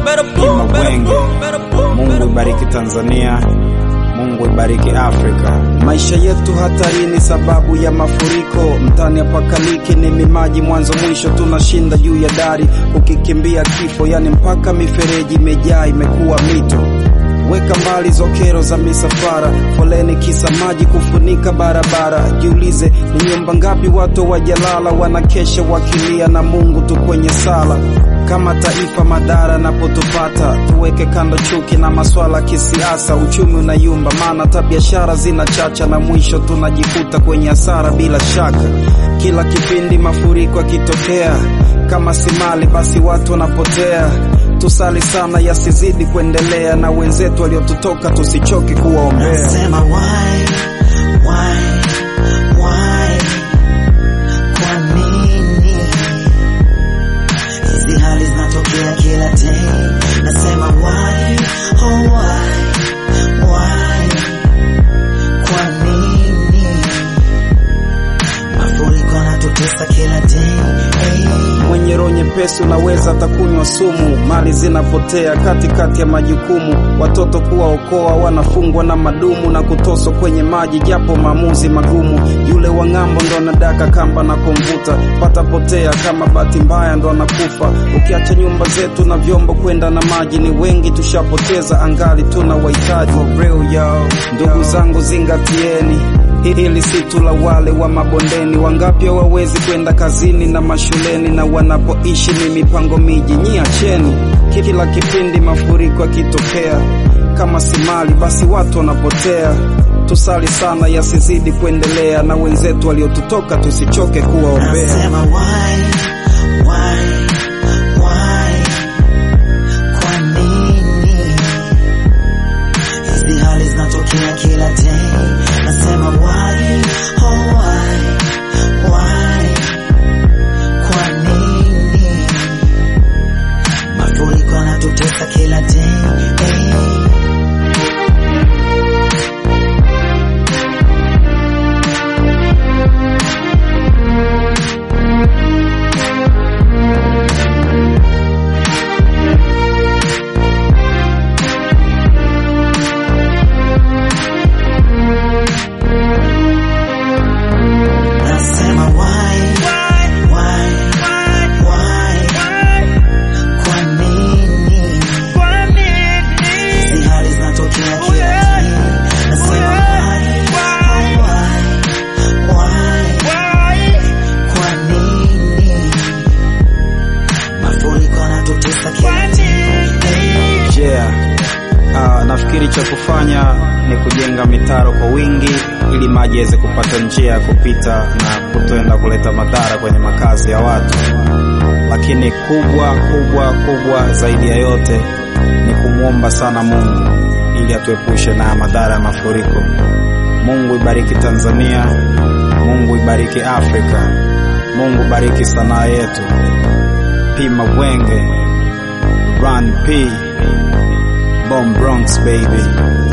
Pima Bwenge. Mungu ibariki Tanzania, Mungu ibariki Afrika. Maisha yetu hatarini sababu ya mafuriko, mtani apakaliki ni mimaji mwanzo mwisho, tunashinda juu ya dari kukikimbia kifo, yani mpaka mifereji imejaa imekuwa mito. Weka mbali zokero za misafara, foleni kisa maji kufunika barabara. Jiulize ni nyumba ngapi watu wajalala, wanakesha wakilia na Mungu tu kwenye sala. Kama taifa madhara napotupata, tuweke kando chuki na maswala kisiasa. Uchumi unayumba, maana hata biashara zinachacha, na mwisho tunajikuta kwenye hasara bila shaka. Kila kipindi mafuriko yakitokea, kama si mali basi watu wanapotea. Tusali sana yasizidi kuendelea, na wenzetu waliotutoka tusichoke kuwaombea. Nasema why, why, why? Kwa nini hizi hali zinatokea kila day? Nasema why, oh why, why? Kwa nini mafuriko yanatutesa kila day? Hey. Mwenye roho nyepesi unaweza atakunywa sumu, mali zinapotea katikati ya majukumu, watoto kuwaokoa wanafungwa na madumu na kutoswa kwenye maji, japo maamuzi magumu. Yule wa ng'ambo ndo anadaka kamba na kumvuta, pata potea kama bahati mbaya ndo anakufa. Ukiacha nyumba zetu na vyombo kwenda na maji, ni wengi tushapoteza, angali tuna wahitaji. Ndugu zangu zingatieni Hili si tu la wale wa mabondeni, wangapi hawawezi kwenda kazini na mashuleni, na wanapoishi ni mipango miji. Nyi acheni, kila kipindi mafuriko yakitokea, kama si mali basi watu wanapotea. Tusali sana yasizidi kuendelea, na wenzetu waliotutoka tusichoke kuwaombea. Nasema why, why, why? Kwa nini hizi hali zinatokea kila day? Nasema why, oh why, why? Kwa nini mafuriko yanatutesa kila day? Hey. Nasema why, why, why? Kwa nini hizi hali zinatokea kila day? Nasema why, why, why? Kwa nini mafuriko yanatutesa kila day? Yeah. Ah, nafikiri cha kufanya ni kujenga mitaro kwa wingi ili maji yaweze kupata njia ya kupita na kutoenda kuleta madhara kwenye makazi ya watu. Lakini kubwa kubwa kubwa zaidi ya yote ni kumwomba sana Mungu ili atuepushe na madhara ya mafuriko. Mungu ibariki Tanzania, Mungu ibariki Afrika, Mungu bariki sanaa yetu. Pima Bwenge, Run P, Bomb Bronx baby.